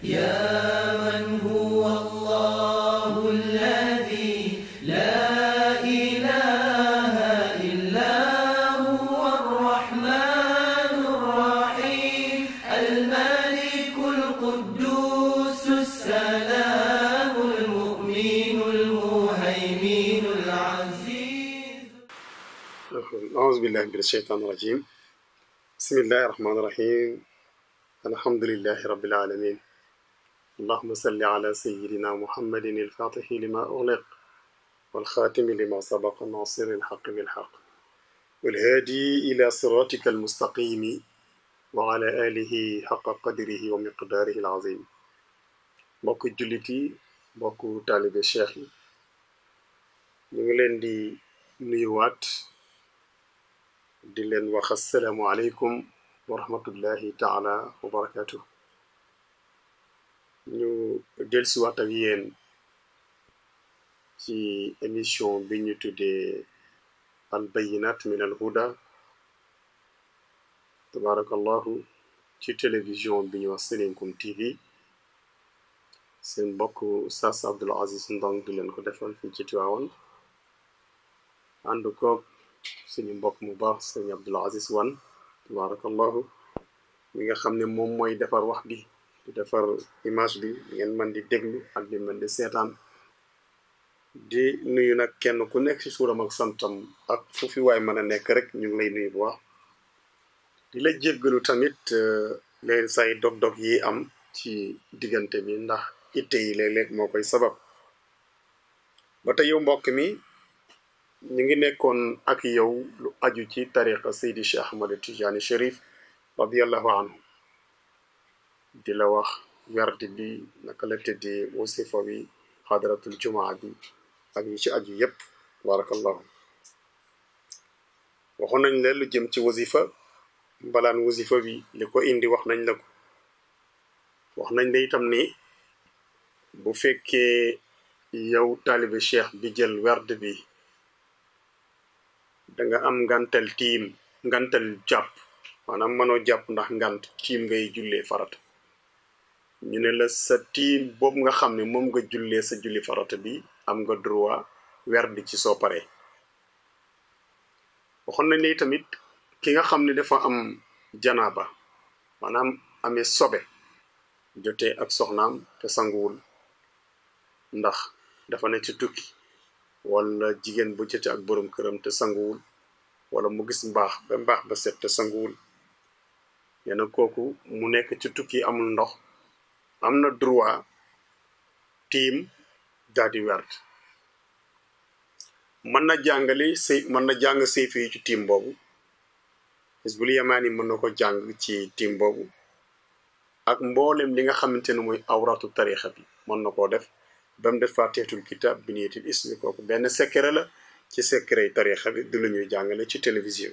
يا من هو الله الذي لا إله إلا هو الرحمن الرحيم الملك القدوس السلام المؤمن المهيمن العزيز أعوذ بالله من الشيطان الرجيم بسم الله الرحمن الرحيم الحمد لله رب العالمين اللهم صل على سيدنا محمد الفاتح لما أغلق والخاتم لما سبق ناصر الحق بالحق والهادي إلى صراطك المستقيم وعلى آله حق قدره ومقداره العظيم mbokk jullit yi mbokk taalibe cheikh yi ñu ngi leen di nuyuwaat di leen wax assalaamu aleykum wa rahmatullahi taala wa barakatuh ñu dellusiwaat ak yéen ci émission bi ñu tuddee al bayinat min al huda tabarakallahu ci télévision bi ñu wax Seninkoum TV seen mbokk Oustaz Abdoul Aziz Ndong di leen ko defal fii ci Tiwaawan ànd koog suñu mbokk mu baax sëñ Abdoul Aziz Wan tabarakallahu mi nga xam ne moom mooy defar wax bi di defar image bi ngeen mën di déglu ak di mën di seetaan di nuyu nag kenn ku nekk ci suuram ak santam ak fu fi waay mën a nekk rek ñu ngi lay nuyu bu baax di la jéggalu tamit leen say dog-dog yi am ci diggante bi ndax itte yi léeg-léeg moo koy sabab ba tey yow mbokk mi ñu ngi nekkoon ak yow lu aju ci tariqa Seydi Cheikh Ahmad Tijani Cherif radiallahu anhu di la wax werdi bi naka la tëddee wasifa bi xadaratul jumaa bi ak yi ci aju yépp barakallahu waxoon nañ la lu jëm ci wasifa mbalaan wasifa bi li ko indi wax nañ la ko wax nañ la itam ni bu fekkee yow taalibe cheikh bi jël werd bi danga am ngantal tiim ngantal jàpp maanaam mënoo jàpp ndax ngant tiim ngay jullee farata ñu ne la sa tiim boobu nga xam ne moom nga jullee sa julli farata bi am nga droit werd ci soo paree waxoon nañ ne tamit ki nga xam ne dafa am janaaba maanaam amee sobe jotee ak soxnaam te sanguwul ndax dafa ne ci tukki wala jigéen bu jotee ak borom këram te sanguwul wala mu gis mbaax ba mbaax ba set te sanguwul nee na kooku mu nekk ci tukki amul ndox am na droit tiim daal di werd mën na jàngale say mën na jàng sayfi yi ci tiim boobu Hizbul Yamani mën na ko jàng ci tiim boobu ak mboolem li nga xamante ne mooy awratu tarixa bi mën na koo def ba mu def fatihatul kitab bi niyatil ismi kooku benn secret la ci secret yi tarixa bi du la ñuy jàngale ci télévision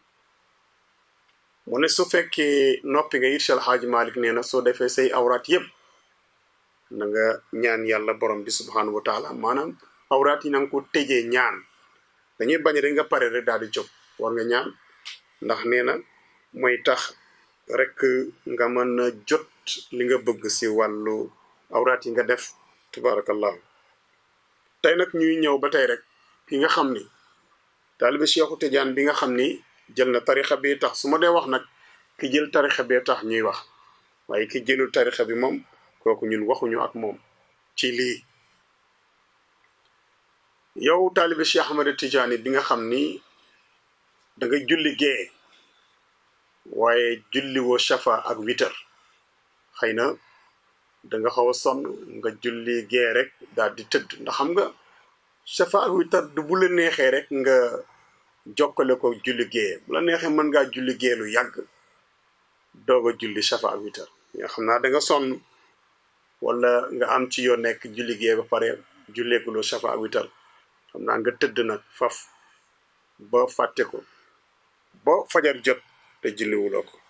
mu ne su fekkee noppi nga it Alxaaji Malik nee na soo defee say awraat yépp na nga ñaan yàlla borom bi subhanahu wa taala maanaam awraat yi na nga ko tëjee ñaan dañuy bañ rek nga pare rek daal di jóg war nga ñaan ndax nee na mooy tax rek nga mën a jot li nga bëgg si wàllu awraat yi nga def tabarakallahu tey nag ñuy ñëw ba tey rek ki nga xam ni taalibe Cheikhu Tidiane bi nga xam ni jël na tarixa bi tax su ma dee wax nag ki jël tarixa bee tax ñuy wax waaye ki jëlul tarixa bi moom kooku ñun waxuñu ak moom ci lii yow taalibe Cheikh Ahmad Tidiane bi nga xam ni da nga julli gee waaye julli woo shafa ak witar xëy na danga xaw a sonn nga julli gee rek daal di tëdd ndax xam nga shafa ak witar du bu la neexee rek nga jokkale ko julli gee bu la neexee mën ngaa julli gee lu yàgg doog a julli shafa ak witar nga xam naa danga sonn wala nga am ci yoo nekk julli gee ba pare julleekuloo shafa ak witar xam naa nga tëdd nag faf ba fàtte ko ba fajar jot te julliwuloo ko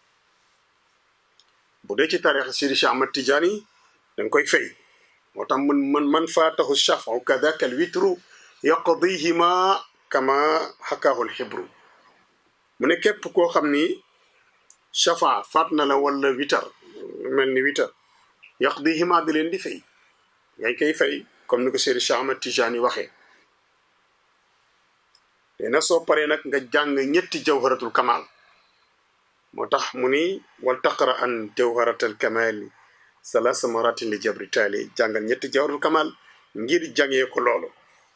bu dee ci tarixa Sidi Cheikh Ahmad Tidiane danga koy fay moo tax man man man faatahu shafu kadaka al witru yaqdihima kama xakaahu al xibru mu ne képp koo xam ni shafa faat na la wala witar mel ni witar yaqdihima di leen di fay ngay koy fay comme ni ko Seydi Cheikh Ahmad Tijani waxee te na soo paree nag nga jàng ñetti jawharatul kamal moo tax mu ni wal taqra an jawharatal kamali salasa maratin li jabri taali jàngal ñetti jawharatul kamal ngir jàngee ko loolu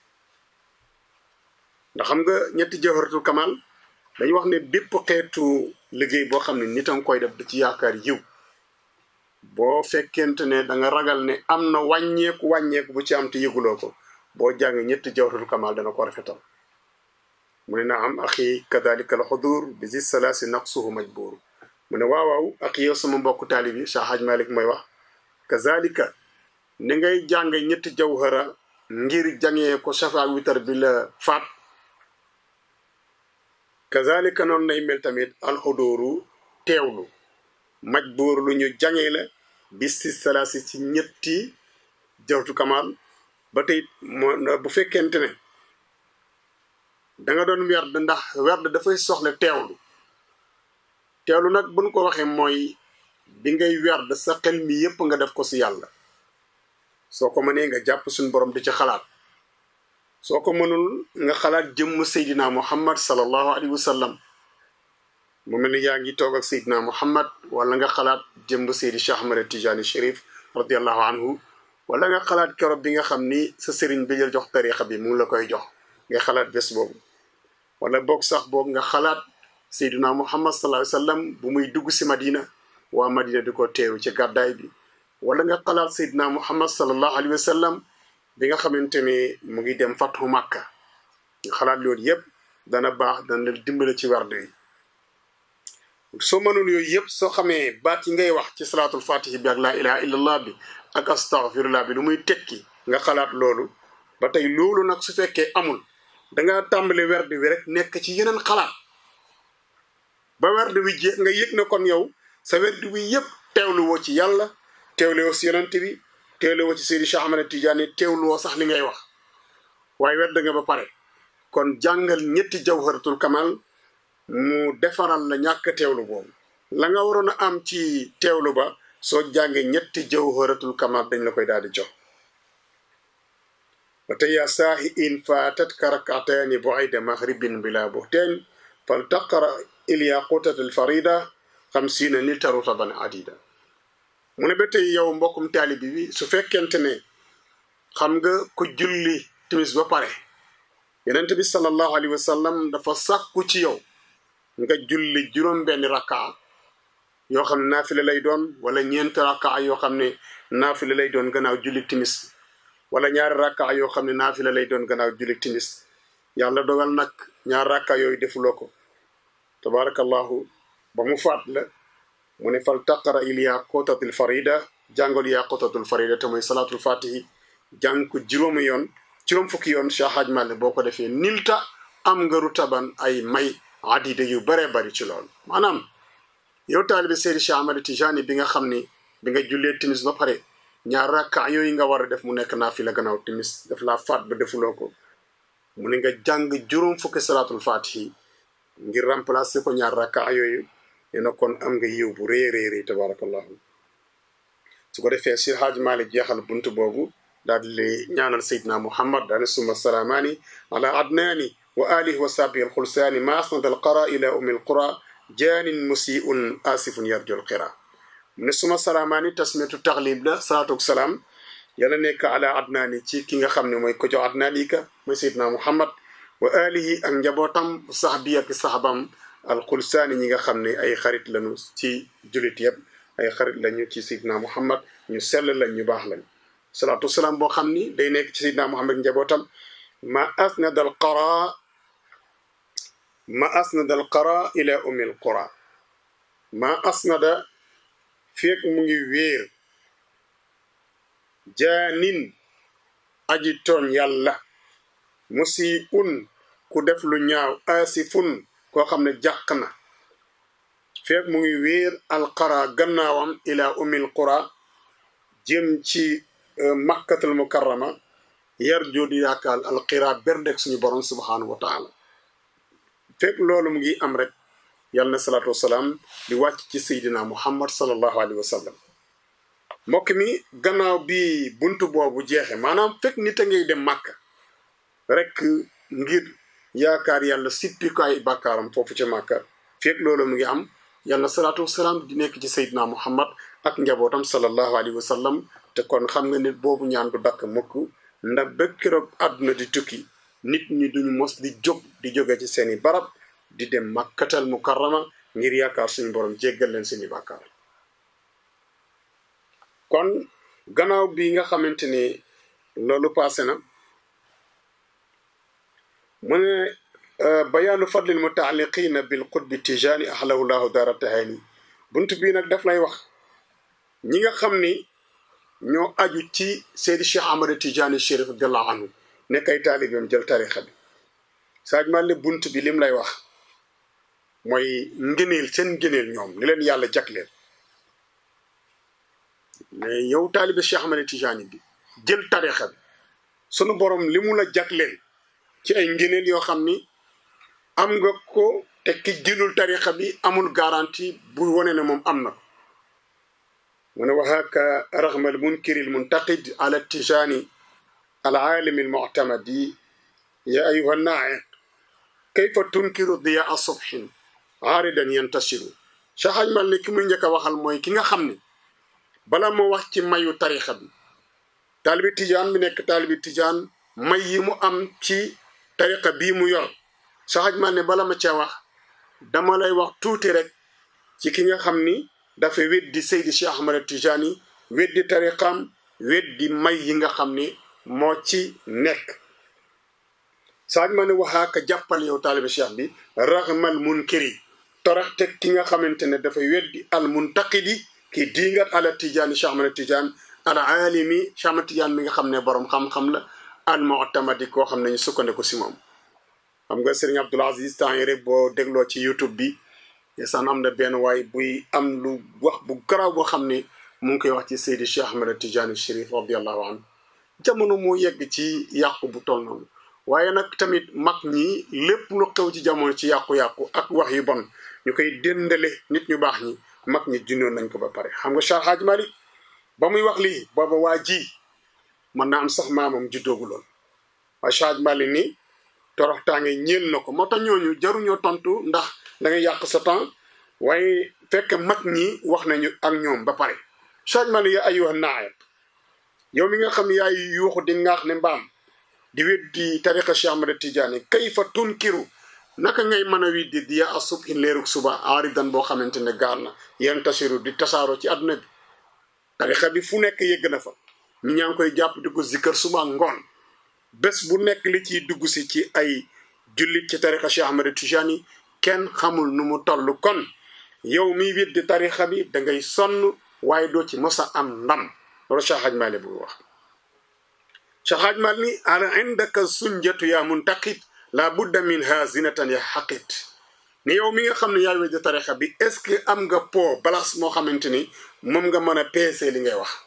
ndax xam nga ñetti jawharatul kamal dañu wax ne bépp xeetu liggéey boo xam ne nit a nga koy def da ci yaakaar yiw boo fekkente ne da nga ragal ne am na wàññeeku wàññeeku bu ci am te yëguloo ko boo jàng ñetti jawharatul kamal dana ko rafetal mu ne na am axi kadalika al xudur bi zi salaasi naqsuhu majbur mu ne waaw waaw ak yow sama mbokk taali bi Cheikh Hadj Malick mooy wax kazalika ni ngay jàng ñetti jawhara ngir jàngee ko safa witar bi la faat kazalika noonu lay mel tamit alxudóoru teewlu majbuur lu ñu jàngee la bis si salaasi ci ñetti jawtu kamal ba tey moo bu fekkente ne da nga doon werd ndax werd dafay soxla teewlu teewlu nag buñ ko waxee mooy bi ngay werd sa xel mi yépp nga def ko si yàlla soo ko mënee nga jàpp suñu borom di ci xalaat soo ko mënul nga xalaat jëmm Seydina Muhammad sallallahu alayhi wa sallam mu mel ni yaa ngi toog ak Seydina Muhammad wala nga xalaat jëmm Seydi Cheikh Ahmad Tijani Chérif radiallahu anhu wala nga xalaat keroog bi nga xam ni sa sëriñ bi jël jox tarixa bi mu ngi la koy jox nga xalaat bés boobu wala boog sax boog nga xalaat Seydina Muhammad sallallahu alayhi wa sallam bu muy dugg si Madina waa Madina di ko teew ci gàddaay bi wala nga xalaat Seydina Muhammad sallallahu alayhi wa sallam bi nga xamante ne mu ngi dem fathu Makka nga xalaat loolu yëpp dana baax dana la dimbale ci werd yi soo mënul yooyu yëpp soo xamee baat yi ngay wax ci salaatul fatihi bi ak laa ilaha illallah bi ak astaghfirullah bi lu muy tekki nga xalaat loolu ba tey loolu nag su fekkee amul danga tàmbali werd wi rek nekk ci yeneen xalaat ba werd wi jeex nga yëg na kon yow sa werd wi yëpp teewlu woo ci yàlla teewlu woo si yonent bi teewlu woo ci Seydi Cheikh Ahmad Tidiane teewlu woo sax li ngay wax waaye werd nga ba pare kon jàngal ñetti jawharatul kamal mu defaral la ñàkk teewlu boobu la nga waroon a am ci teewlu ba soo jàngee ñetti jawharatul kamal dañ la koy daal di jox ba tey yaa saahi in faatat ka rakataani bu'ayda maghribin bila buhteen fal taqra ilyaqutat al farida xamsiina nilta rutaban adida mu ne ba tey yow mbokkum taalibi bi su fekkente ne xam nga ku julli timis ba pare yonent bi sallallahu alayhi wa sallam dafa sàkku ci yow nga julli juróom benn rakkaa yoo xam ne naafila lay doon wala ñeent rakkaa yoo xam ne naafila lay doon gannaaw julli timis wala ñaari rakkaa yoo xam ne naafila lay doon gannaaw julli timis yàlla dogal nag ñaar rakkaa yooyu defuloo ko tabarakallahu ba mu faat la mu ne fal taqara il yaqutatul farida jàngal yaqutatul farida te mooy salaatul fatihi jàng ko juróomi yoon juróom fukki yoon Cheikh Hadj Malick boo ko defee nilta am nga rutaban ay may adida yu baree bari ci loolu maanaam yow taalibe Seydi Cheikh Ahmad Tijani bi nga xam ni bi nga jullee timis ba pare ñaar rakka yooyu nga war a def mu nekk naafila gannaaw timis daf laa faat ba defuloo ko mu ne nga jàng juróom fukki salaatul fatihi ngir remplacer ko ñaar rakka yooyu nee na kon am nga yiw bu rëy rëy rëy tabarakallahu su ko defee si Hadj Malick jeexal bunt boobu daal di ñaanal Seydina Muhammad daane suma salaamaani ala adnaani wa alihi wa sahbihi alxulsaani ma asnad alqara ila ummi alqura jaanin musiun asifun yarju alqira mu ne suma salaamaani tasmiyatu taxlib la salaatu salaam yàlla nekk ala adnaani ci ki nga xam ne mooy ko jox adnaan yi ka mooy Seydina Muhammad wa alihi ak njabootam sahbi ak saxabam alxulsaani ñi nga xam ne ay xarit lañu ci julit yëpp ay xarit lañu ci Seydina Muhammad ñu sell lañ ñu baax lañ salaatu salaam boo xam ni day nekk ci Seydina Muhammad njabootam ma asnada al qara ma asnada al qara ila ummi al qura ma asnada feek mu ngi wéer jaanin aji tooñ yàlla musi un ku def lu ñaaw asifun koo xam ne jàq na feek mu ngi wéer al qara gannaawam ila ummi al qura jëm ci makkatul mukarrama yar joodu yaakaar alxira berdek suñu borom subhanahu wa taala fekk loolu mu ngi am rek yàlla na salaatu wasalaam di wàcc ci seydina muhammad salallahu alayhi wa sallam mbokk mi gannaaw bi buntu boobu jeexe maanaam fekk nit a ngay dem màkk rek ngir yaakaar yàlla sippi ko ay bàkkaaram foofu ca màkka fekk loolu mu ngi am yàlla salaatu wasalaam di nekk ci Seydina Muhammad ak njabootam sallallahu alayhi wa sallam te kon xam nga nit boobu ñaan du dakk mukk ndax ba keroog àdduna di tukki nit ñi duñu mos di jóg di jóge ci seeni barab di dem makkatal mukarrama ngir yaakaar suñu borom jéggal leen seeni bàkkaar kon gannaaw bi nga xamante ni loolu passé na mu ne bayaanu fadlil mutaaliqina bil qutbi tijaani ahlahu llahu dara tahani bunt bii nag daf lay wax ñi nga xam ni ñoo aju ci Seydi Cheikh Ahmad Tijaani Chérif radiallahu anhu nekk ay taalibeem jël tarixa bi saaj male bunt bi lim lay wax mooy ngëneel seen ngëneel ñoom li leen yàlla jagleel mais yow taalibe Cheikh Ahmad Tijaani bi jël tarixa bi sunu borom li mu la jagleel ci ay ngëneel yoo xam ni am nga ko te ki jëlul tarixa bi amul garantie bu wone ne moom am na ko mu ne waxaaka raxma al munkiri al muntaqid ala tijaani al aalimi al muctamadi ya ayuha naa'iq kayfa tunkiru diyaa subhin aaridan yantasiru Cheikh Haj Mal ne ki muy njëkk a waxal mooy ki nga xam ne bala moo wax ci mayu tarixa bi taalibi tijaan bi nekk taalibi tijaan may yi mu am ci tariqa bii mu yor Cheikh Haj Mal ne bala ma cee wax dama lay wax tuuti rek ci ki nga xam ni dafa weddi Seydi Cheikh Ahmad Tijani weddi tariqam weddi may yi nga xam ni moo ci nekk Cheikh Mal ne waxaaka jàppal yow taalibi cheikh bi raxmal munkiri torax teg ki nga xamante ne dafa weddi al muntaqidi ki diingat ala Tijani Cheikh Ahmad Tijan al alimi Cheikh Ahmad Tijan mi nga xam ne borom xam-xam la al mu'tamadi koo xam ne ñu sukkandiku si moom xam nga sëriñ Abdul Aziz temps yi rek boo dégloo ci YouTube bi yesaan am na benn waay buy am lu wax bu garaaw boo xam ne mu ngi koy wax ci Seydi Cheikh Ahmed Tidiane Chérif radiallahu anhu jamono moo yegg ci yàqu bu toll noonu waaye nag tamit mag ñi lépp lu xew ci jamono ci yàqu-yàqu ak wax yu bon ñu koy dendale nit ñu baax ñi mag ñi junnoon nañ ko ba pare xam nga Cheikh Hadj Malick ba muy wax lii booba waa ji mën naa am sax maamam juddoogu loon waaye Cheikh Hadj Malick ni toroxtaange ñeel na ko moo tax ñooñu jaruñoo tontu ndax da ngay yàq sa temps waaye fekk mag ñi wax nañu ak ñoom ba pare Cheikh Malick ya ayuha naa'iq yow mi nga xam yaay yuuxu di ngaax ne mbaam di weddi tariqa Cheikh Ahmad Tidiane kayfa tunkiru naka ngay mën a widdi di yaa asub in leerug suba aaridan boo xamante ne gaar na yan tasiru di tasaaroo ci àdduna bi tariqa bi fu nekk yëgg na fa ñu ñaa ngi koy jàpp di ko zikkar suba ngoon bés bu nekk li ciy dugg si ci ay jullit ci tariqa Cheikh Ahmad Tidiane kenn xamul nu mu toll kon yow miy weddi tariqa bi da ngay sonn waaye doo ci mos a am ndam loolu Cheikh Hadj Malick bu wax Cheikh Hadj Malick ni ala indaka sunjatu yaa muntaqit la budda min ha zinatan ya xaqit ni yow mi nga xam ne yaay weddi tariqa bi est ce que am nga po balaas moo xamante ni moom nga mën a peese li ngay wax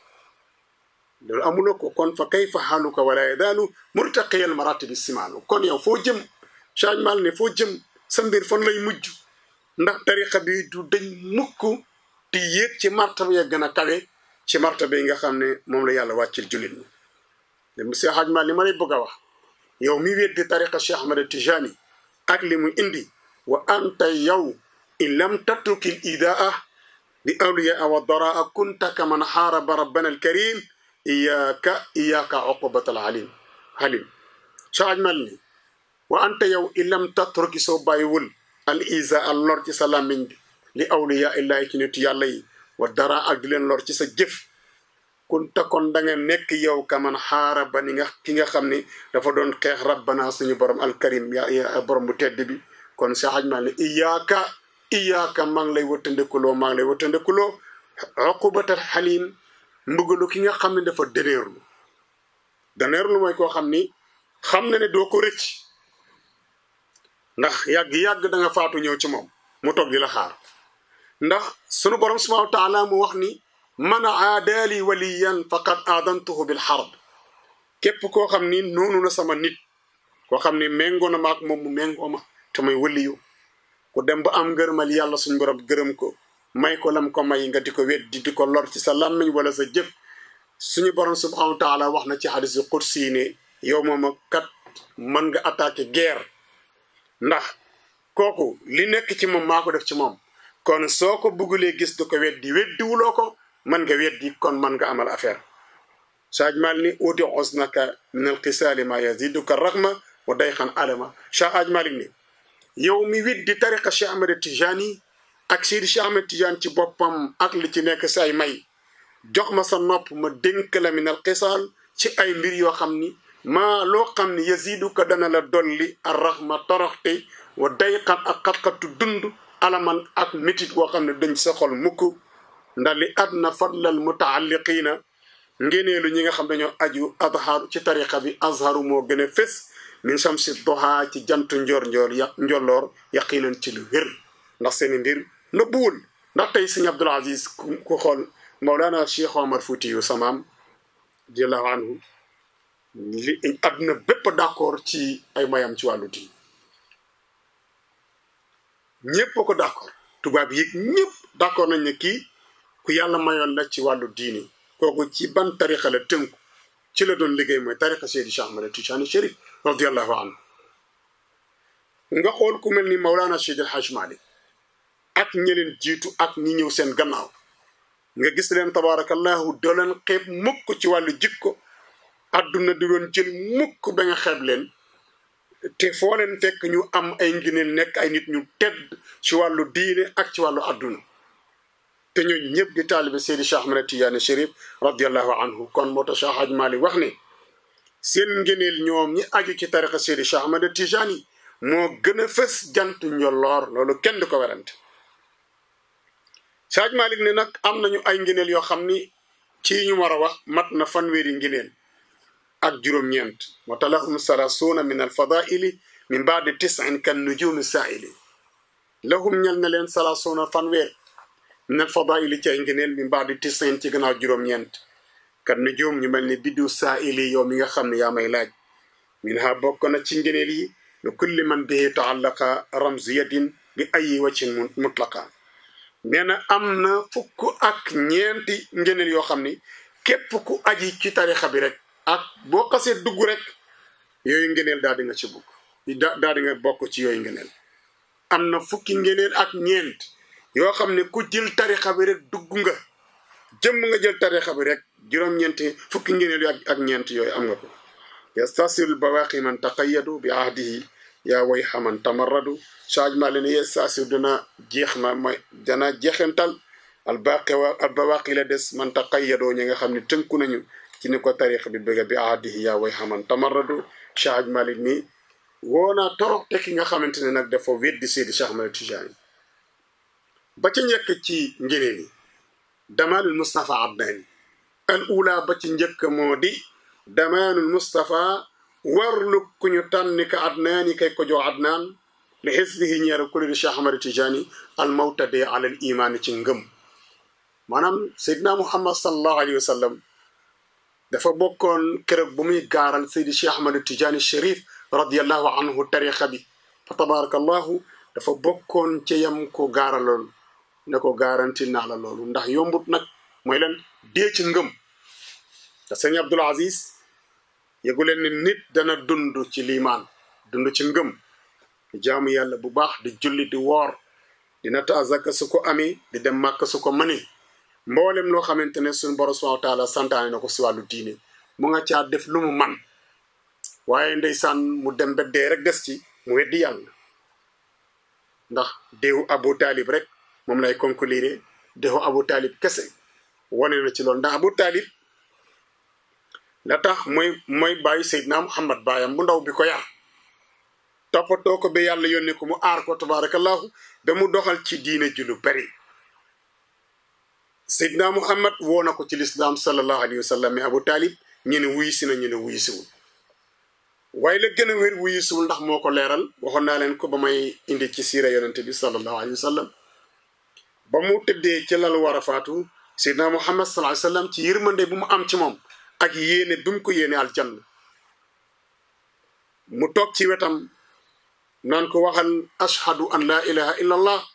loolu amuloo ko kon fa kayfa xaaluka wala yadaalu murtaqiyan maratibi simaalu kon yow foo jëm Cheikh Hadj Malick ne foo jëm sa mbir fan lay mujj ndax tariqa bi du dañ mukk di yéeg ci martaba ya gën a kawe ci martaba yi nga xam ne moom la yàlla wàccil jullit ñi de monsieur Hadj Malick li ma lay bëgg a wax yow mi weddi tariqa Cheikh Ahmad Tijani ak li mu indi wa anta yow in lam tatruki l idaa li awliyaa wa daraa kunta kaman xaaraba rabbana alkarim iyaaka iyaaka uqubat al alim halim Cheikh Hadj Malick ni wa anta yow in lam tatruki soo bàyyiwul al isa al lor ci sa làmmiñ bi li awliya illahi ci nit yàlla yi wa dara ak di leen lor ci sa jëf kun takkoon da nga nekk yow kaman xaara ba ni nga ki nga xam ni dafa doon xeex rabbana suñu borom alkarim ya borom bu tedd bi kon Cheikh Hadj Malick iyaaka iyaaka maa ngi lay wëttandekuloo maa ngi lay wëttandekuloo uqubatal xalim mbugalu ki nga xam ne dafa dëneerlu dëneerlu mooy koo xam ni xam na ne doo ko rëcc ndax yàgg-yàgg da nga faatu ñëw ci moom mu toog di la xaar ndax sunu borom subhanahu wa taala mu wax ni man aadaali waliyan faqad aadantuhu bil xarb képp koo xam ni noonu na sama nit koo xam ni méngoo na ma ak moom mu méngoo ma te may waliyu ku dem ba am ngërëmal yàlla suñu borom gërëm ko may ko lam ko may nga di ko weddi di ko lor ci sa làmmiñ wala sa jëf suñu borom subhanahu wa taala wax na ci xadis yu qudsi ne yow moom kat mën nga attaquer guerre ndax kooku li nekk ci moom maa ko def ci moom kon soo ko buggulee gis du ko weddi weddiwuloo ko mën nga weddi kon mën nga amal affaire saaj mal ni uti osnaka min alqisaali ma yaziduka raxma wa dayxan alama Cheikh Aj Malik ni yow mi weddi tariqa Cheikh Ahmed Tijani ak Seydi Cheikh Ahmed Tijani ci boppam ak li ci nekk say may jox ma sa nopp ma dénk la min alqisaal ci ay mbir yoo xam ni maa loo xam ni yaziduka dana la dolli ar raxma toroxte wa dayxan ak xat-xatu dund alaman ak métit boo xam ne dañ sa xol mukk ndax li adna fadlal mutaalliqiina ngeneelu ñi nga xam dañoo aju azharu ci tariqa bi azharu moo gën a fés min shamsi doha ci jantu njoor njoor ya njolloor yaqinan ci lu wér ndax seeni mbir nëbbuwul ndax tey sëñ Abdul Aziz ku xool Mawlana Cheikh Omar Foutiyu samaam radiallahu anhu li àdduna bépp d'accord ci ay mayam ci wàllu diin ñépp ko d'accord tubaab yi ñépp d'accord nañ ne kii ku yàlla mayoon la ci wàllu diini kooku ci ban tarixa la tënku ci la doon liggéey mooy tarixa Seydi Cheikh Ahmad Tijani Chérif radiallahu anhu nga xool ku mel ni Mawlana Seydi El Hadj Malick ak ñi leen jiitu ak ñi ñëw seen gannaaw nga gis leen tabarakallahu doo leen xeeb mukk ci wàllu jikko adduna di doon jël mukk ba nga xeeb leen te foo leen fekk ñu am ay ngëneel nekk ay nit ñu tedd ci wàllu diine ak ci wàllu adduna te ñooñu ñëpp di taalibe Seydi Cheikh Ahmed Tidiane Chérif radiallahu anhu kon moo tax Cheikh Hadj Malick wax ne seen ngëneel ñoom ñi aju ci tariqa Seydi Cheikh Ahmed Tidiane moo gën a fës jant njolloor loolu kenn du ko werante Cheikh Hadj Malick ne nag am nañu ay ngëneel yoo xam ni ci ñu war a wax mat na fanweeri ngëneel ak juróom-ñeent moo tax lahum salaasuuna min alfadaili min baadi tisin kan nujumi saaili lahum ñal na leen salaasuuna fanweer min alfadaili ci ay ngëneel min baadi tisin ci gannaaw juróom-ñeent kan nujum ñu mel ni biddu saaili yow mi nga xam ne yaa may laaj min ha bokk na ci ngëneel yi lu kulli man bihi taallaqa ramziyatin bi ayi wacin mutlaqa nee na am na fukk ak ñeenti ngëneel yoo xam ni képp ku aji ci tarixa bi rek ak boo xasee dugg rek yooyu ngeneel daal di nga ci bugg da daal di nga bokk ci yooyu ngeneel am na fukki ngeneel ak ñeent yoo xam ne ku jël tarixa bi rek dugg nga jëmm nga jël tarixa bi rek juróom-ñeenti fukki ngeneel ak ak ñeent yooyu am nga ko yastasil bawaqi man taqayyadu bi ahdihi yaa way xaman tamarradu changement leen yastasil dina jeex ma mooy dana jeexental al baqi wa al bawaqi la des man taqayyadoo ñi nga xam ne tënku nañu ci ni ko tariq bi bëgg bi ahdihi yaa way xaman tamarradu Cheikh Malick ni woo naa torop te ki nga xamante ne nag dafa weddi Seydi Cheikh Ahmed Tidiane ba ca njëkk ci ngëneel yi damaanul Moustapha Adnani al ula ba ci njëkk moo di damaanul Moustapha warlu ku ñu tànni ka Adnani kay ko jox Adnaan li xisbihi ñeera kuréelu Cheikh Ahmed Tidiane al mawtade alal imaani ci ngëm maanaam Seydina Muhammad sallallahu alayhi wa sallam dafa bokkoon keroog bu muy gaaral Seydi Cheikh Ahmad Tidiane Chérif radiallahu anhu tariqa bi fa tabarakallahu dafa bokkoon ci yam ko gaaraloon ne ko garanti naa la loolu ndax yombut nag mooy leen dee ci ngëm te sëñ Abdul Aziz yëgu leen ne nit dana dund ci liimaan dund ci ngëm di jaamu yàlla bu baax di julli di woor di natt azaka su ko amee di dem màkk su ko mënee mboolem loo xamante ne suñu borom subhanahu wa taala santaane na ko si wàllu diine mu nga caa def lu mu man waaye ndeysaan mu dem ba dee rek des ci mu weddi yàlla ndax déewu Abu Talib rek moom lay conclure déewu Abu Talib kese wane na ci loolu ndax Abu Talib la tax mooy mooy bàyyi Seydina Muhammad baayam bu ndaw bi ko yar toppatoo ko ba yàlla yónnee ko mu aar ko tabarakallahu ba mu doxal ci diine ji lu bari Seydina Muhammad woo na ko ci lislaam sallallahu alayhi wa sallam mais Abu Talib ñu ne wuyu si na ñu ne wuyu siwul waaye la gën a wér wuyu siwul ndax moo ko leeral waxoon naa leen ko ba may indi ci siira yonente bi sallallahu alayhi wa sallam ba mu tëddee ci lal war a faatu Seydina Muhammad sallallahu alayhi wa sallam ci yërmande bu mu am ci moom ak yéene bi mu ko yéene aljanna mu toog ci wetam naan ko waxal ashhadu an laa ilaha illa allah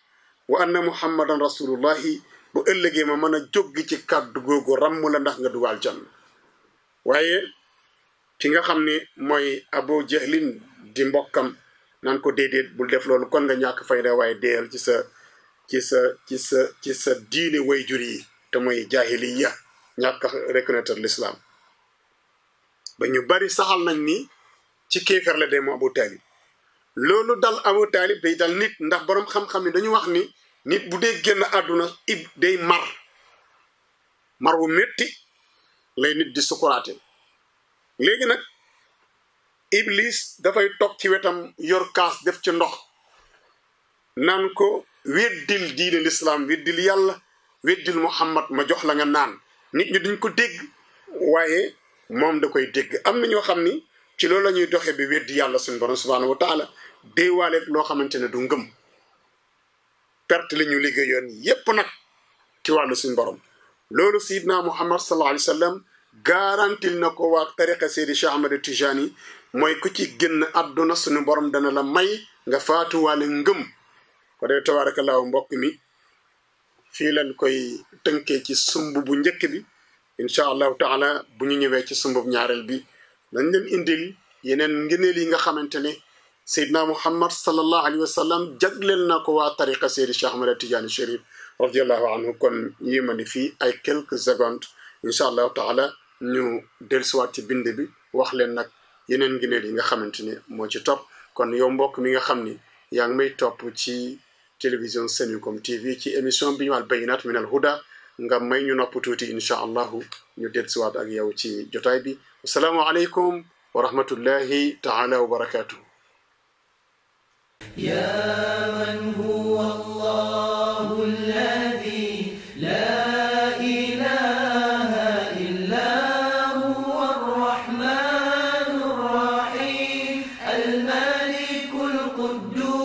wa anna muhammadan rasulullahi bu ëllëgee ma mën a jóg ci kàddu googu ràmm la ndax nga dugal jann waaye ki nga xam ne mooy abu jahlin di mbokkam naan ko déedéet bul def loolu kon nga ñàkk fayda waaye déeyal ci sa ci sa ci sa ci sa diine wayjur yi te mooy jahiliya ñàkk reconnaître l'islam ba ñu bari saxal nañ ni ci kéefar la dee mu abu taalib loolu dal abu taalib day dal nit ndax boroom xam-xam ni dañu wax ni nit bu dee génn àdduna ib day mar mar wu metti lay nit di sukuraate léegi nag iblis dafay toog ci wetam yor kaas def ci ndox naan ko weddil diine lislaam weddil yàlla weddil muhammad ma jox la nga naan nit ñi duñ ko dégg waaye moom da koy dégg am na ñoo xam ni ci loolu la ñuy doxee bi weddi yàlla suñu borom subhanahu wa taala déewaaleeg loo xamante ne du ngëm perte li ñu liggéeyoon yépp nag ci wàllu suñu borom loolu sayidna muhammad sallallahu alayhi wa sallam garantil na ko waa tariqa seydi cheikh ahmad tijani mooy ku ci génn àdduna suñu borom dana la may nga faatuwaale ngëm ko dee tabarakallahu mbokk mi fii lañ koy tënkee ci sumb bu njëkk bi incha allahu taala bu ñu ñëwee ci sumbub ñaareel bi dañ leen indil yeneen ngëneel yi nga xamante ne seydna muhammad sallallahu alayhi wa sallam jagleel na ko waa tariqa seydi cheikh ahmad tidiane chérif radiallahu anhu kon yéemani fii ay quelques secondes incha allahu taala ñu dellusiwaat ci bind bi wax leen nag yeneen ngëneel yi nga xamante ne moo ci topp kon yow mbokk mi nga xam ni yaa ngi may topp ci télévision Senucom TV ci émission bi ñu al bayinat min al huda nga may ñu nopp tuuti incha allahu ñu dellusiwaat ak yow ci jotaay bi asalaamu aleykum wa rahmatullahi taala wa barakatuhu يا من هو الله الذي لا إله إلا هو الرحمن الرحيم الملك القدوس